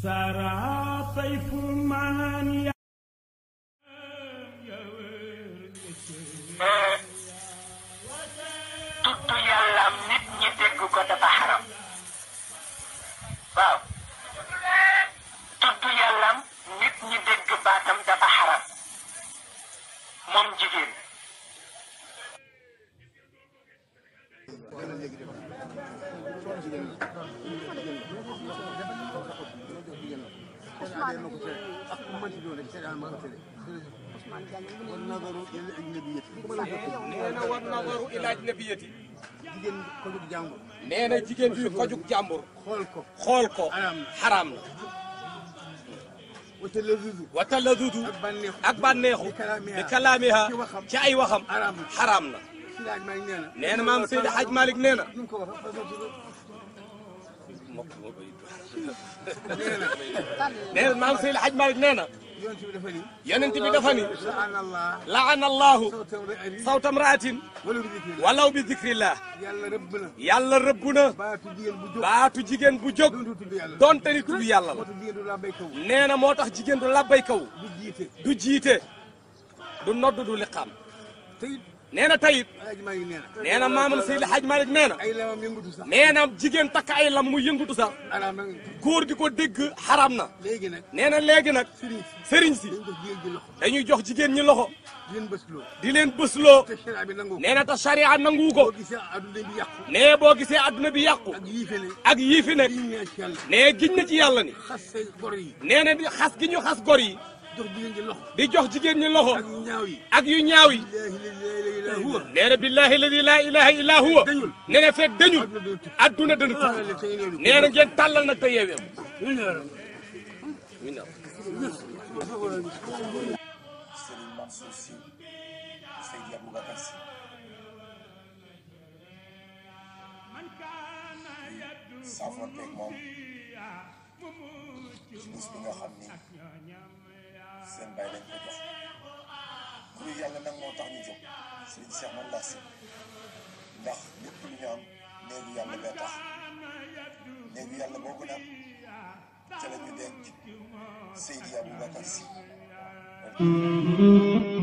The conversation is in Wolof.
سرى طيف من tudd yàlla nit ñi dégg ko dafa xaram waaw tudd yàllam nit ñi dégg baatam dafa xaram moom jigéen nee na war nazaru ila ajnabiyati jigéen ko jug jàmbur nee na jigéen juy ko jug jàmbur xool ko xool ko Xaraam na. xaraam na wata la zuzu wa taladudu ak bànneexu ak bànneexu bi kalaamiha bi kalaamiha ci waxam ci ay waxam Xaraam na. xaraam na si laaj maa ngi nee na nee na maam Seydi Hadj Malick nee na nu mu ko waxee façon tudd nee na nee na maam Seydi Hadj Malick nee na yonent bi dafa ni yonent bi dafa ni laana allah laana allahu sawtam ra'ari sawta mraatin wala bi dikri walaw bi dikrillah yàlla rëbb na yàlla rëbb na baatu jigéen bu jóg baatu jigéen bu jóg doon tudd yàlla donte ni tudd yàlla la moo tax jigéen du la bay kaw nee na moo tax jigéen du labbay kaw du jiite du jiite du nodd du liqaam te it nee na tayit alaaji maa ngi nee na nee na maamam Seydi Hadj Malick nee na ay lamam yëngatu sax nee na jigéen takk ay lam mu yëngutu sax araam nag góor di ko dégg xaram na léegi nag nee na léegi nag sëriñ sëriñ si si dañ ko jigéen ji loxo dañuy jox jigéen ñi loxo di leen bës loo di leen bësloo te sharia bi nangu ko nee na te charia nangu ko boo gisee adduna bi yàqu nee boo gisee adduna bi yàqu ak yiife ne ak yii fi nekk diñ ne ci yàlla nee giñ na ci yàlla ni xas say gor yi nee na di xas gi ñu xas gor yi jox jigéen ji loxo di jox jigéen ñi loxo ak ñaaw yi ak yu ñaaw yi laahi la ilaha illa huwa nee na billahi alladi laa ilaha illa huwa dañul nee na fekk dañul adduna dana tukki adduna dana tukki xaaral te ngeen nee na ngeen tàllal nag te yeewee Serigne Mansour Sy Seydi Aboubacar Sy saafonteeg moom ci bis bi nga xam ni seen bay lañ ko jox kuy yàlla nag moo tax ñu jóg Serigne Cheikh man ndax si ndax lépp lu ñu am néegu yàlla bee tax néegu yàlla boobu nag ca la ñu denc Seydi Aboubacar Sy